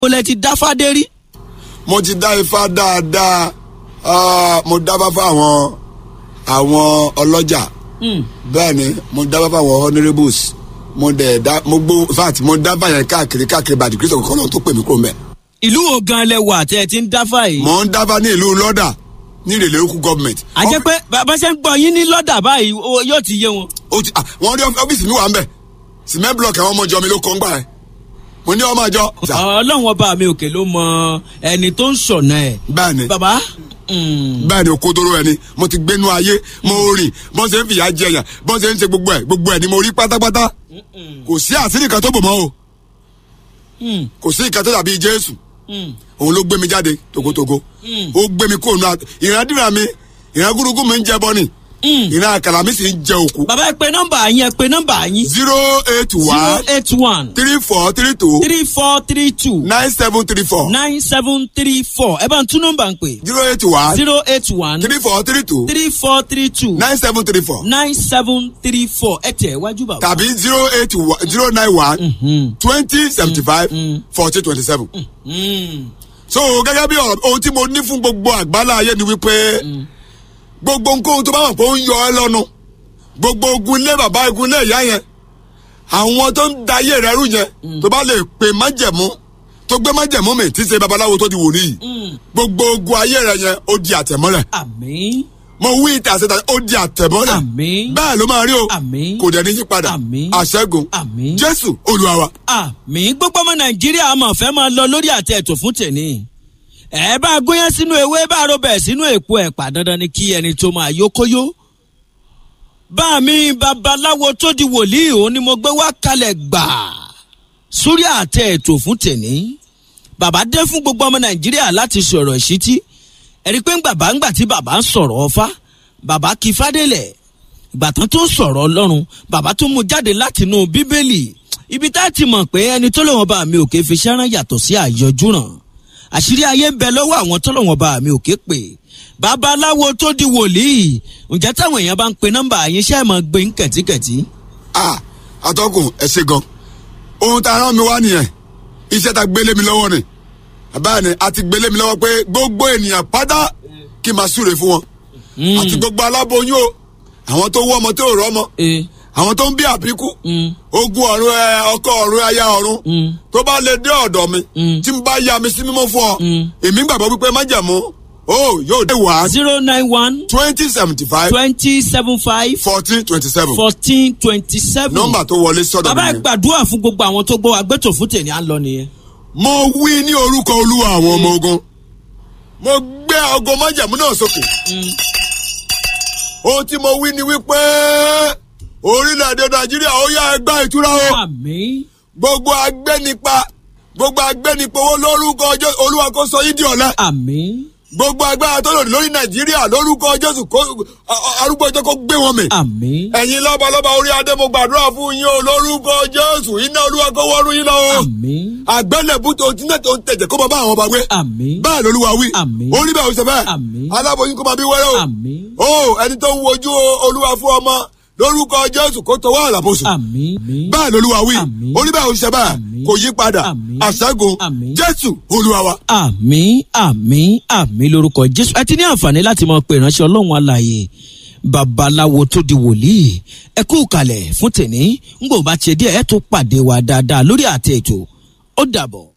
mo lẹ ti dáfádé rí. mo ti dá ifá dáadáa ah, mo dábàá fún àwọn àwọn ọlọ́jà bẹ́ẹ̀ ni mo dábàá fún àwọn honourables mo dẹ̀ dá mo gbó in fact mo dábàá yẹn káàkiri káàkiri bàdì kristu kọ́kọ́ lọ́wọ́ tó pè mí kúrò mẹ́. ìlú wo gan lẹ wà tẹ ẹ ti ń dáfá yìí. mo ń dábàá ní ìlú lọ́dà ní ìrèlè okú gọ́ọ̀mẹ̀ntì. a jẹ́ pé bàbá ṣe ń gbọ́ yín ní lọ́dà báyìí ó- yóò ti yé wọn. ó ti ah, wọ́n rí ọ́fíìsì mi wà ń bẹ̀ cement block àwọn ọmọ ìjọ mi ló kọ́ ń gbà ẹ́ mo ní ọmọ ìjọ. ọlọ́run ọba mi òkè ló mọ ẹni tó ń sọ̀nà ẹ̀. bẹ́ẹ̀ ni bàbá mm, bẹ́ẹ̀ ni òkodoro ẹni mo ti gbénu ayé mo rìn bọ́n ṣe ń fìyà jẹ yàn bọ́n ṣe ń ṣe gbogbo ẹ̀ gbogbo ẹ̀ ni mo rí pátápátá kò sí àṣírí kan tó bò mọ́ o mm, kò sí ìkan tó dàbí jésù mm, òun ló gbé mi jáde togotogo Mm. ó gbé mi kúrò nù ìrandíra mi ìran gúrúgú mi ń jẹ bọ́ni mm. ìran àkàrà mi sì ń jẹ òkú bàbá ẹ pe nọ́mbà yín ẹ pe nọ́mbà yín. zero eight zero one eight one three four three two three four three two nine seven three four nine seven three four ẹ bá ń tún nọ́mbà ń pè. zero eight one zero eight one three four three two three four three two nine seven three four nine seven three four ẹ tẹ̀ wájú bàbá. tàbí zero eight one zero nine one Mhm. twenty seventy five fourteen twenty seven. Mm. so gẹ́gẹ́ bí ọ̀rọ̀ ohun tí mo ní fún gbogbo àgbálá ayé ni wípé gbogbo nǹkan tó bá wà pé ó ń yọ ẹ lọ́nu gbogbo ogun ilé bàbá ogun ilé ìyá yẹn àwọn tó ń da ayé rẹ rú yẹn tó bá lè pe májẹ̀mú tó gbé májẹ̀mú mi tí ṣe babaláwo tó di wòlíì Mm. gbogbo ogun ayé rẹ yẹn ó di àtẹ̀mọ́lẹ̀ àmín mo wí ìtà àṣetà ó di àtẹ̀mọ́lẹ̀ àmín bẹ́ẹ̀ ló máa rí o Àmín. kò dẹ̀ ní yípadà Àmín. àṣẹ́gun Àmín. jésù olúwa wa. àmín gbogbo ọmọ nàìjíríà mọ̀ fẹ́ máa lọ lórí àtẹ ètò fún tèmi ẹ bá gúnyán sínú ewé bá robẹ̀ sínú èpo ẹ̀pà dandan ni kí ẹni tó máa yókóyó bá mi babaláwo tó di wòlíì òun ni mo gbé wá kalẹ̀ gbà sórí àtẹ ètò fún tèmi bàbá dé fún gbogbo ọmọ nàìjíríà láti sọ̀rọ̀ ìṣítí ẹ̀rí pé bàbá ńgbà tí bàbá ń sọ̀rọ̀ ọfá bàbá kí fádélẹ̀ ìgbà tán tó sọ̀rọ̀ ọlọ́run bàbá tó mú jáde látinú bíbélì ibi tá a ti mọ̀ pé ẹni tó lọ́wọ́ bá mi òkè fi ṣẹ́rán yàtọ̀ sí àyọjúràn àṣírí ayé ń bẹ lọ́wọ́ àwọn tó lọ́wọ́ bá mi òkè pè babaláwo tó di wòlíì ǹjẹ́ táwọn èèyàn bá ń pe nọ́mbà yín ṣe é mọ̀ gbé ń kẹ̀tíkẹ̀tí. ah atọ́kùn ẹ ṣe gan ohun tá a rán mi wá nìyẹn iṣẹ́ tá a gbélé mi lọ́wọ́ ni báyìí ni a ti gbélé mi lọ́wọ́ pé gbogbo ènìyàn pátá kí n máa súre fún wọn àti gbogbo aláboyún o àwọn tó wọ́ ọmọ tó rọ́ ọmọ ee àwọn tó ń bí àbíkú mm, ogun ọ̀run ẹ ọkọ ọ̀run aya ọ̀run mm, tó bá lè dé ọ̀dọ̀ mi Mm. tí n bá ya mi sí mímọ́ fún ọ Mm. èmi gbàgbọ́ wípé májẹ̀mú o yóò dé wá zero nine one twenty seventy five twenty seven five fourteen twenty seven fourteen twenty seven. nọ́mbà tó wọlé sọ́dọ̀ bàbá mi ẹ ni. gbàdúrà fún gbogbo àwọn tó gbọ́ agbẹ́tò fún tèmi à ń lọ nìyẹn. mo wí ní orúkọ olúwa àwọn ọmọ ogun mo gbé ọgọ májẹ̀mú náà sókè ohun tí mo wí ni wípé orílẹ̀-èdè nàìjíríà ó yá ẹgbẹ́ ìtura o àmín gbogbo agbẹ́nipa gbogbo agbẹ́nipa owó lórúkọ Jésù olúwa kó sọ yín di ọ̀lẹ àmín gbogbo agbára tó lòdì lórí nàìjíríà lórúkọ jésù kó a- a- arúgbó ọjọ́ kó gbé wọn mì. àmín ẹ̀yin lọ́balọ́ba orí adé mo gbàdúrà fún yín o lórúkọ jésù iná olúwa kó wọ́rú yín lọ o. àmín àgbẹ̀lẹ̀bù tó ti náà tó ń tẹ̀jẹ̀ kó máa bá àwọn ọba gbé. àmín bẹ́ẹ̀ lolúwa wí. Àmín. orí bẹ́ẹ̀ ò ṣe bẹ́ẹ̀. Àmín. aláboyún kó máa bí wẹ́rẹ́ o. àmín o ẹni tó ń wojú olúwa fún ọmọ lórúkọ jésù kó tọwọ́ àlàbòsùn. àmín bẹ́ẹ̀ lolúwa wí. Àmín. orí bẹ́ẹ̀ ò ṣe bẹ́ẹ̀ Àmín. kò yí padà Àmín. àṣẹ́gun Àmín. jésù olúwa wa. àmín àmín àmín lórúkọ jésù ẹ ti ní àǹfààní láti máa pe ìránṣẹ́ ọlọ́run alààyè babaláwo tó di wòlíì ẹ kú kalẹ̀ fún tèmi ń gbọ́ bá tiẹ̀ díẹ̀ ẹ tó pàdé wa dáadáa lórí àtẹ ètò ó dàbọ̀.